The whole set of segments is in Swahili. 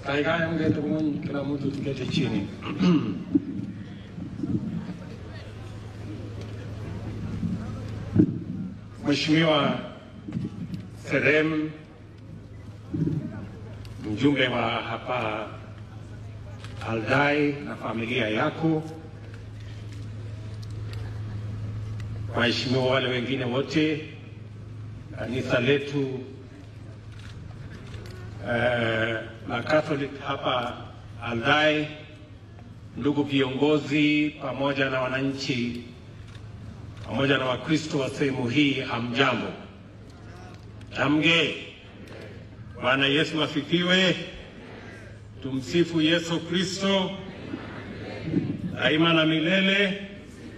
Kaikai mngete ng'ony, kila mtu tukete chini. Mheshimiwa Serem, mjumbe wa hapa Aldai na familia yako, waheshimiwa wale wengine wote, kanisa letu eh, la Catholic hapa Aldai, ndugu viongozi, pamoja na wananchi, pamoja na Wakristo wa sehemu hii, hamjambo? Hamge. Bwana Yesu asifiwe. Tumsifu Yesu Kristo daima na milele.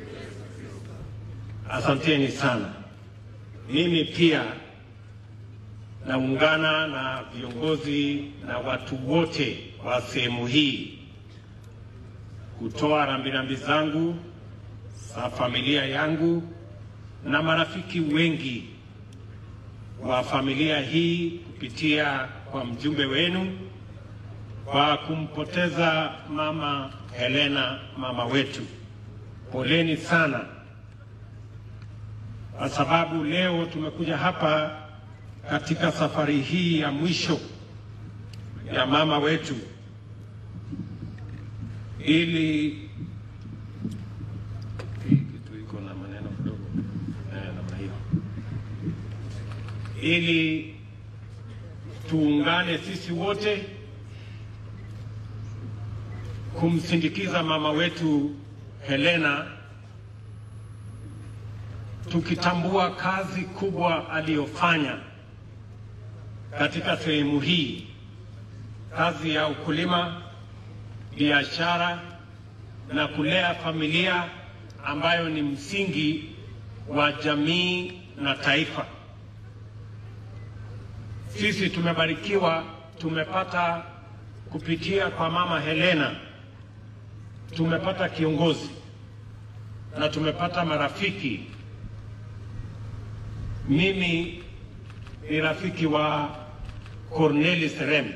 Asanteni sana. Mimi pia naungana na viongozi na watu wote wa sehemu hii kutoa rambirambi zangu za familia yangu na marafiki wengi wa familia hii kupitia kwa mjumbe wenu kwa kumpoteza mama Helena, mama wetu. Poleni sana, kwa sababu leo tumekuja hapa katika safari hii ya mwisho ya mama wetu ili hii kitu iko na maneno kidogo eh, namna hiyo, ili tuungane sisi wote kumsindikiza mama wetu Helena, tukitambua kazi kubwa aliyofanya katika sehemu hii, kazi ya ukulima, biashara na kulea familia ambayo ni msingi wa jamii na taifa. Sisi tumebarikiwa, tumepata kupitia kwa mama Helena, tumepata kiongozi na tumepata marafiki. Mimi ni rafiki wa Corneli Serem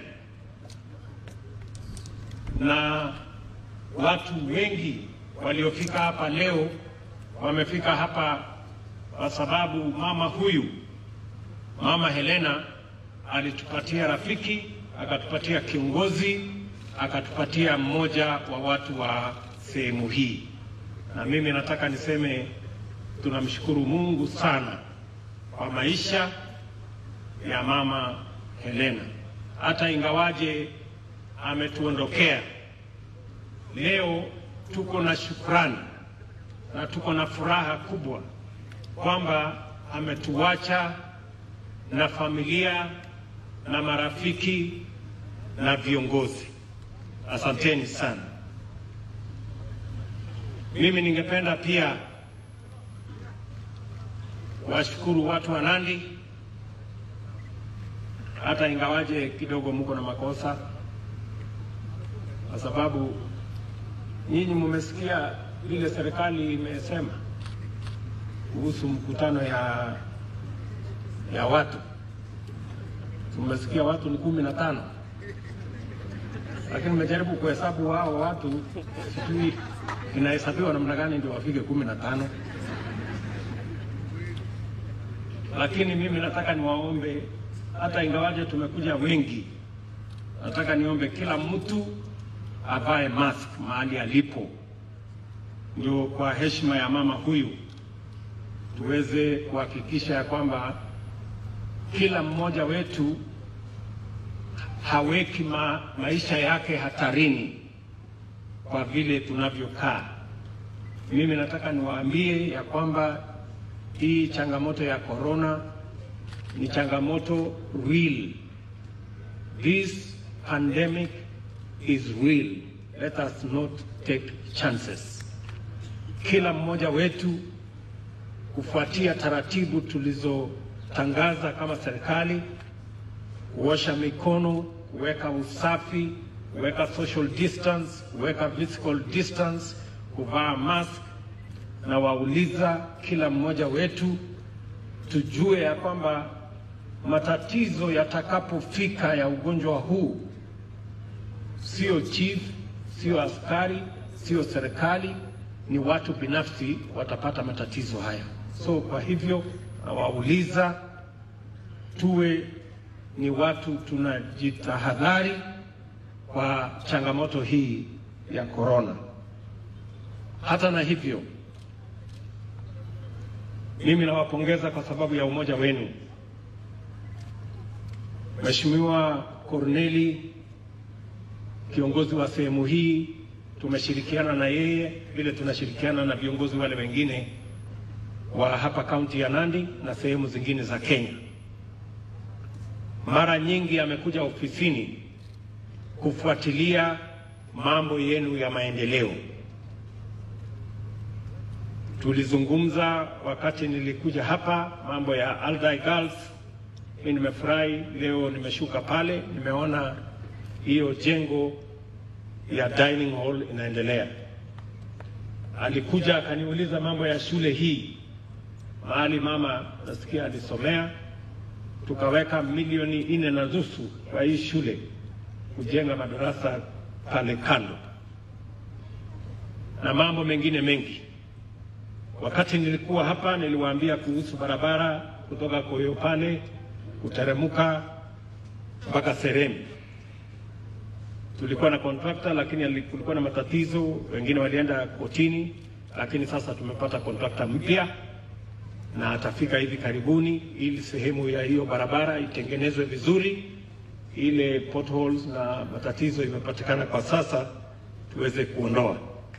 na watu wengi waliofika hapa leo wamefika hapa kwa sababu mama huyu, mama Helena alitupatia rafiki, akatupatia kiongozi, akatupatia mmoja wa watu wa sehemu hii, na mimi nataka niseme tunamshukuru Mungu sana kwa maisha ya mama Helena, hata ingawaje ametuondokea leo, tuko na shukrani na tuko na furaha kubwa kwamba ametuacha na familia na marafiki na viongozi. Asanteni sana. Mimi ningependa pia washukuru watu wa Nandi, hata ingawaje kidogo mko na makosa, kwa sababu nyinyi mmesikia vile serikali imesema kuhusu mkutano ya ya watu. Tumesikia watu ni kumi na tano, lakini nimejaribu kuhesabu wao watu, sijui inahesabiwa namna gani ndio wafike kumi na tano. Lakini mimi nataka niwaombe, hata ingawaje tumekuja wengi, nataka niombe kila mtu avae mask mahali alipo, ndio kwa heshima ya mama huyu tuweze kuhakikisha ya kwamba kila mmoja wetu haweki ma, maisha yake hatarini kwa vile tunavyokaa. Mimi nataka niwaambie ya kwamba hii changamoto ya corona ni changamoto real. This pandemic is real. Let us not take chances. Kila mmoja wetu kufuatia taratibu tulizotangaza kama serikali, kuosha mikono, kuweka usafi, kuweka social distance, kuweka physical distance, kuvaa mask, na wauliza kila mmoja wetu tujue ya kwamba matatizo yatakapofika ya ugonjwa huu sio chief, sio askari, sio serikali, ni watu binafsi watapata matatizo haya. So kwa hivyo nawauliza tuwe ni watu tunajitahadhari kwa changamoto hii ya korona. Hata na hivyo, mimi nawapongeza kwa sababu ya umoja wenu. Mheshimiwa Korneli, kiongozi wa sehemu hii, tumeshirikiana na yeye vile tunashirikiana na viongozi wale wengine wa hapa kaunti ya Nandi na sehemu zingine za Kenya. Mara nyingi amekuja ofisini kufuatilia mambo yenu ya maendeleo. Tulizungumza wakati nilikuja hapa mambo ya Aldai Girls. Mimi nimefurahi leo, nimeshuka pale, nimeona hiyo jengo ya dining hall inaendelea. Alikuja akaniuliza mambo ya shule hii mahali mama nasikia alisomea, tukaweka milioni nne na nusu kwa hii shule kujenga madarasa pale kando na mambo mengine mengi. Wakati nilikuwa hapa, niliwaambia kuhusu barabara kutoka Koyopane kuteremuka mpaka Seremi. Tulikuwa na kontrakta, lakini kulikuwa na matatizo, wengine walienda kotini, lakini sasa tumepata kontrakta mpya na atafika hivi karibuni, ili sehemu ya hiyo barabara itengenezwe vizuri, ile potholes na matatizo imepatikana kwa sasa tuweze kuondoa.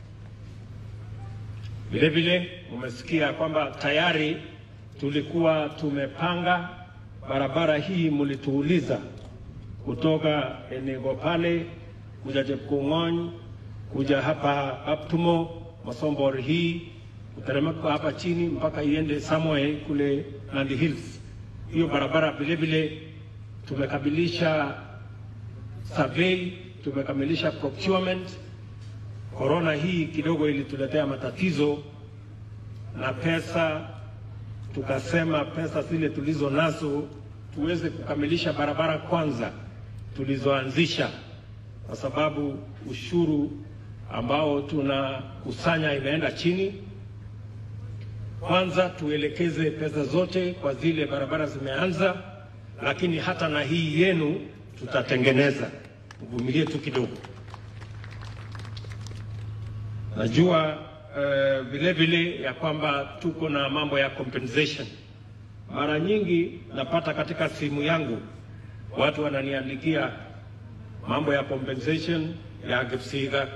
Vile vile umesikia kwamba tayari tulikuwa tumepanga barabara hii, mlituuliza kutoka Enego pale kuja Chepkong'ony kuja hapa Aptumo Masombor hii kuteremka hapa chini mpaka iende somewhere kule Nandi Hills. Hiyo barabara vile vile tumekamilisha survey, tumekamilisha procurement. Corona hii kidogo ilituletea matatizo na pesa, tukasema pesa zile tulizo nazo tuweze kukamilisha barabara kwanza tulizoanzisha, kwa sababu ushuru ambao tunakusanya imeenda chini. Kwanza tuelekeze pesa zote kwa zile barabara zimeanza, lakini hata na hii yenu tutatengeneza. Mvumilie tu kidogo. Najua uh, vile vile ya kwamba tuko na mambo ya compensation. Mara nyingi napata katika simu yangu watu wananiandikia mambo ya compensation ya Gipsiga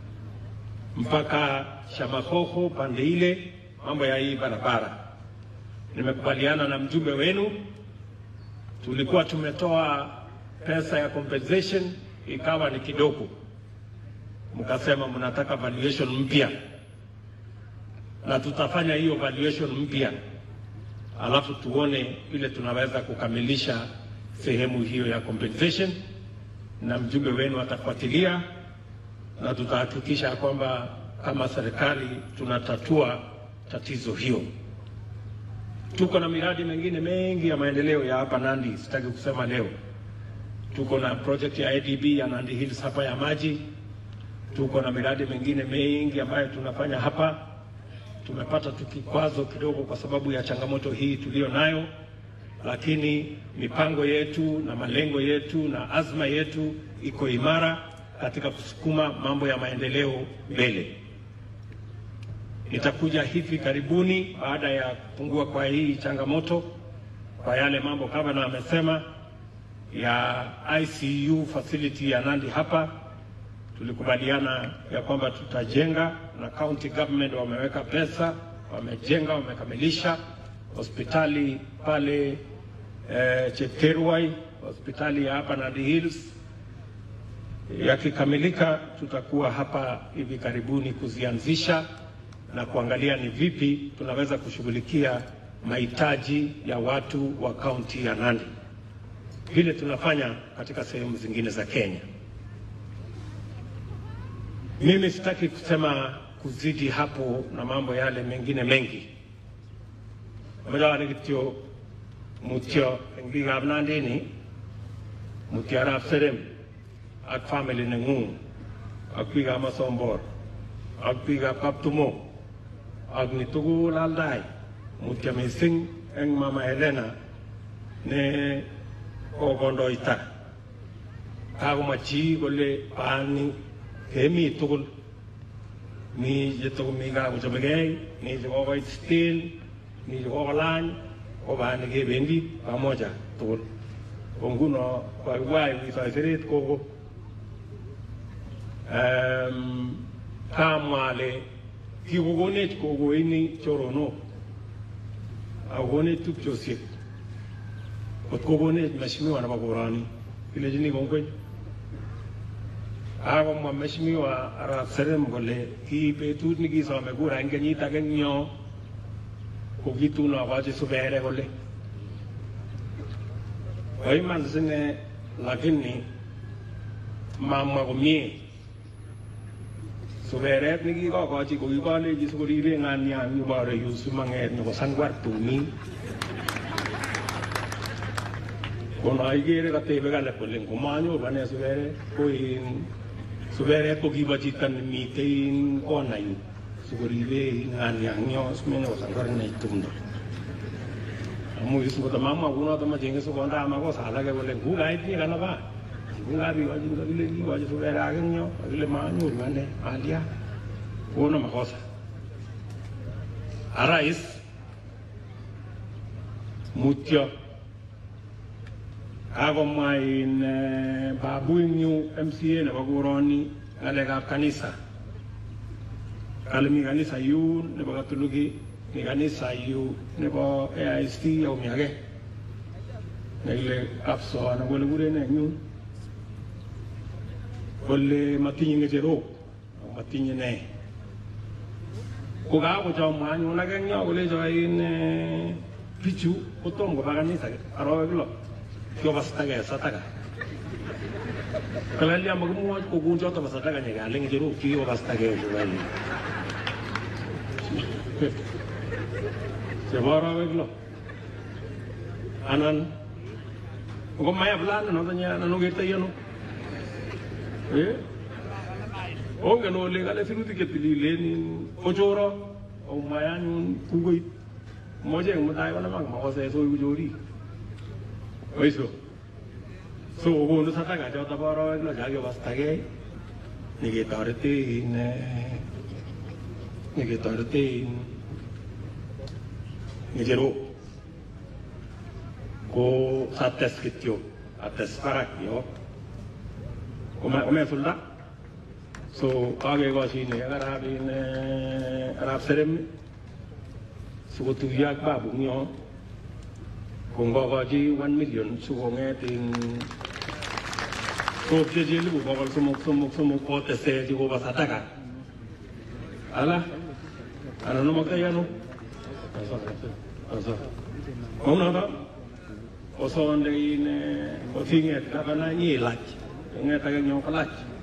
mpaka Shamahoho pande ile, mambo ya hii barabara. Nimekubaliana na mjumbe wenu, tulikuwa tumetoa pesa ya compensation ikawa ni kidogo, mkasema mnataka valuation mpya, na tutafanya hiyo valuation mpya, alafu tuone vile tunaweza kukamilisha sehemu hiyo ya compensation, na mjumbe wenu atafuatilia na tutahakikisha kwamba kama serikali tunatatua tatizo hiyo. Tuko na miradi mingine mengi ya maendeleo ya hapa Nandi, sitaki kusema leo. Tuko na project ya ADB ya Nandi Hills hapa ya maji. Tuko na miradi mingine mengi ambayo tunafanya hapa. Tumepata tu kikwazo kidogo kwa sababu ya changamoto hii tuliyo nayo, lakini mipango yetu na malengo yetu na azma yetu iko imara katika kusukuma mambo ya maendeleo mbele. Nitakuja hivi karibuni baada ya kupungua kwa hii changamoto, kwa yale mambo kama na amesema ya ICU facility ya Nandi hapa, tulikubaliana ya kwamba tutajenga na county government wameweka pesa, wamejenga, wamekamilisha hospitali pale eh, Chepkerwai, hospitali ya hapa Nandi Hills yakikamilika tutakuwa hapa hivi karibuni kuzianzisha na kuangalia ni vipi tunaweza kushughulikia mahitaji ya watu wa kaunti ya Nandi vile tunafanya katika sehemu zingine za Kenya. Mimi sitaki kusema kuzidi hapo na mambo yale mengine mengi madawanikitio mutyo eng biikab Nandi ni mutyo arap Serem ak family nengung ak biikab Masombor ak biikab Kaptumo ak ni tugul aldai mutya mising eng Mama Helena ne kokondoita kakomachi kole paani kemi tugul mi chetokomi kakochobegei mi chekokoit still mi chekokolany ko paani kebendi pamoja tugul ko nguno waiwai wisoisirit koko um, kamwa ale kikokonech kokoini choronok akokonech tupchosiek kot kokonech mheshimiwa nebo koroni kilechini kongoi akomwa mheshimiwa arap serem kole ki betut nikisome kura eng kenyit ake eng yo ko kitun akochi subere kole koiman sine lakini mamwa komie suberet nikikokochi ko kikolechi sikoribe ng'anian ibore yu simang'et nyokosangwar tumin kono ikere katebe kale kole ngomanyoru ane suberet ko in suberet ko kibo chito nemitei in kona yu sikoribe ng'anian yo simenyokosangwar ine tumdo amu ngotamamwa kunoto machenge sikonda makosa alake kole ngukaitinye kanaba ngukabikochin kakile kikochi suberet ake eng yo kakile manyoru ane alia kono makosa arais mutyo kakomwa in eh, babu ing yu MCA nebo koroni ng'alekab kanisa kale mi kanisa yu nebo katoliki mi kanisa yu nebo AIC au mi age nekile kapso anan kole kuren eng yun kole matinye ng'echerok ako matinye ne ko kakochomwa anyun ake eng yo kolecho in eh, bichu kotom koba kanisa arawek lo kikobastake sataka kalalya makimwochi kokun choto bo sataka nyekale ng'echerok kikobastake chukali chebo arawek lo anan ngomaya fulani noto nye anan okertoi ano Eh? ongen ole kale sirutik chetililen kochoro omwaya anyun kukoit moche eng mutai konamak makose so iku chorik oiso so kokonu sataka choto bo arawek lo chakibastagei niketorete in eh, niketorete in ng'echerok ko sates kityo ates barak yo Kome- komesulda so kakekoshine ak arap in eh, arap serem sikotuyo ak babu eng yo ko ngokochi 1 million sikong'et in kopchechi elipu bokol somok somok somok kotese chikobo sataka ala anan omoktoi ano kounoto osonde in eh, osing'et gavana nyilach kong'et ake nyo kolach